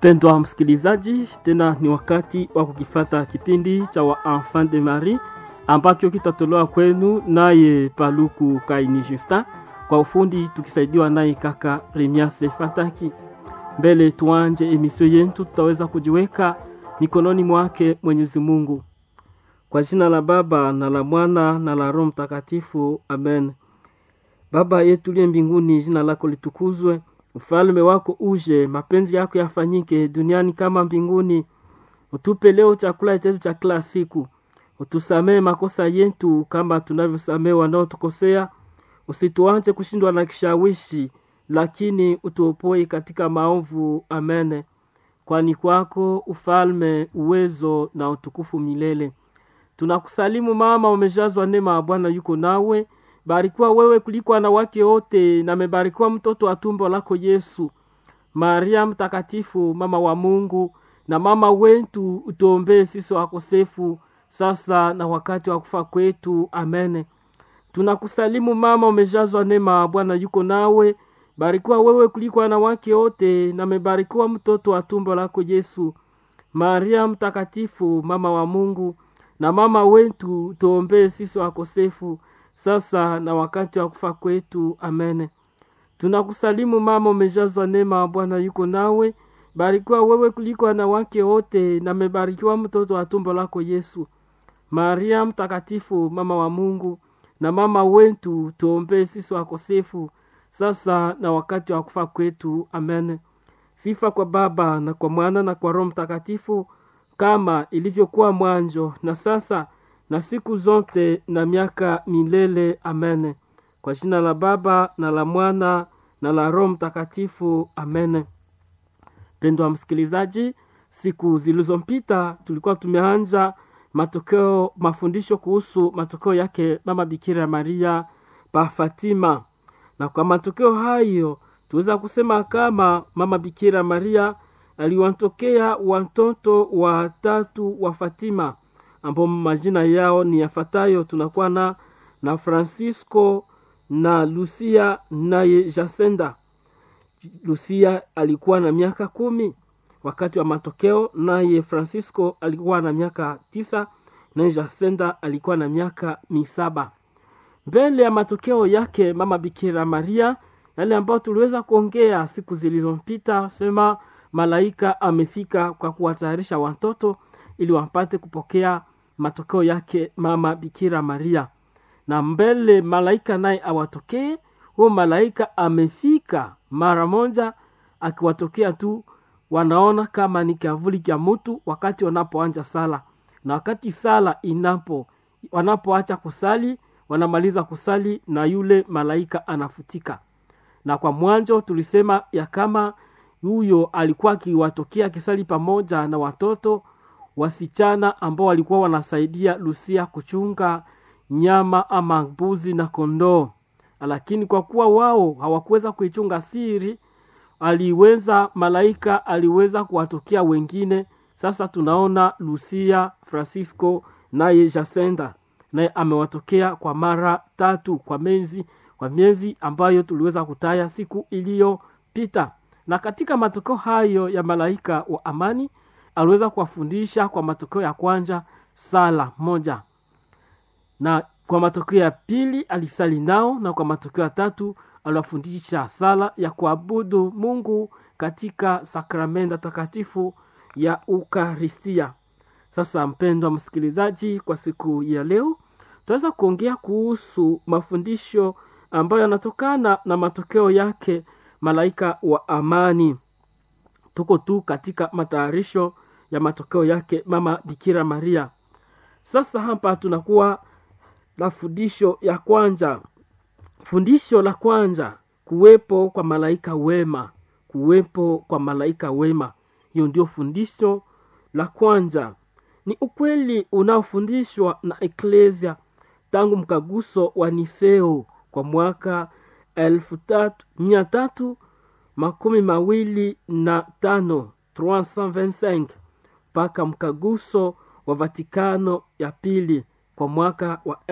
Mpendwa msikilizaji, tena ni wakati wa kukifata kipindi cha wa Enfant de Marie ambacho kitatolewa kwenu naye Paluku Kaini Justin, kwa ufundi tukisaidiwa naye kaka Remiase Fataki. Mbele tuanje emisio yetu, tutaweza kujiweka mikononi mwake Mwenyezi Mungu. Kwa jina la Baba na la Mwana na la Roho Mtakatifu, amen. Baba yetu liye mbinguni, jina lako litukuzwe, ufalme wako uje, mapenzi yako yafanyike duniani kama mbinguni. Utupe leo chakula chetu cha kila siku, utusamee makosa yetu kama tunavyosamee wanaotukosea, usituache kushindwa na kishawishi, lakini utuopoe katika maovu. Amene. Kwani kwako ufalme, uwezo na utukufu milele. Tunakusalimu mama, umejazwa neema ya Bwana yuko nawe, barikiwa wewe kuliko wanawake wote, na amebarikiwa mtoto wa tumbo lako Yesu. Maria mtakatifu, mama wa Mungu na mama wetu, utuombee sisi wakosefu, sasa na wakati wa kufa kwetu. Amene. Tunakusalimu mama, umejazwa neema, Bwana yuko nawe, barikiwa wewe kuliko wanawake wote, na amebarikiwa mtoto wa tumbo lako Yesu. Maria mtakatifu, mama wa Mungu na mama wetu, tuombee sisi wakosefu, sasa na wakati wa kufa kwetu. Amene. Tunakusalimu mama, umejazwa neema, Bwana yuko nawe, barikiwa wewe kuliko wanawake wote, na amebarikiwa mtoto wa tumbo lako Yesu. Maria mtakatifu, mama wa Mungu na mama wetu, tuombee sisi wakosefu, sasa na wakati wa kufa kwetu. Amen. Sifa kwa Baba na kwa Mwana na kwa Roho Mtakatifu, kama ilivyokuwa mwanzo na sasa na siku zote na miaka milele. Amen. Kwa jina la Baba na la Mwana na la Roho Mtakatifu. Amen. Mpendwa msikilizaji, siku zilizompita tulikuwa tumeanza matokeo mafundisho kuhusu matokeo yake mama Bikira Maria pa Fatima, na kwa matokeo hayo tuweza kusema kama mama Bikira Maria aliwatokea watoto watatu wa Fatima ambao majina yao ni yafuatayo. Tunakuwa na na Francisco na Lucia naye Jacinta. Lucia alikuwa na miaka kumi wakati wa matokeo, naye Francisco alikuwa na miaka tisa naye Jacinta alikuwa na miaka misaba. Mbele ya matokeo yake mama Bikira Maria, yale ambayo tuliweza kuongea siku zilizopita, sema malaika amefika kwa kuwatayarisha watoto ili wapate kupokea matokeo yake mama Bikira Maria, na mbele malaika naye awatokee, huyo malaika amefika mara moja, akiwatokea tu wanaona kama ni kavuli cha mtu wakati wanapoanja sala, na wakati sala inapo wanapoacha kusali, wanamaliza kusali na yule malaika anafutika. Na kwa mwanzo tulisema ya kama huyo alikuwa akiwatokea akisali pamoja na watoto wasichana ambao walikuwa wanasaidia Lucia kuchunga nyama ama mbuzi na kondoo, lakini kwa kuwa wao hawakuweza kuichunga siri, aliweza malaika aliweza kuwatokea wengine. Sasa tunaona Lucia, Francisco naye Jacinta naye amewatokea kwa mara tatu kwa miezi kwa miezi ambayo tuliweza kutaya siku iliyopita. Na katika matokeo hayo ya malaika wa amani aliweza kuwafundisha kwa matokeo ya kwanza sala moja, na kwa matokeo ya pili alisali nao, na kwa matokeo ya tatu aliwafundisha sala ya kuabudu Mungu katika sakramenta takatifu ya Ukaristia. Sasa mpendwa msikilizaji, kwa siku ya leo tutaweza kuongea kuhusu mafundisho ambayo yanatokana na matokeo yake malaika wa amani. Tuko tu katika matayarisho ya matokeo yake mama Bikira Maria. Sasa hapa tunakuwa na fundisho ya kwanza. Fundisho la kwanza, kuwepo kwa malaika wema. Kuwepo kwa malaika wema, hiyo ndio fundisho la kwanza. Ni ukweli unaofundishwa na Eklesia tangu mkaguso wa Niseo kwa mwaka elfu tatu mia tatu makumi mawili na tano 325 mpaka mkaguso wa Vatikano ya pili kwa mwaka wa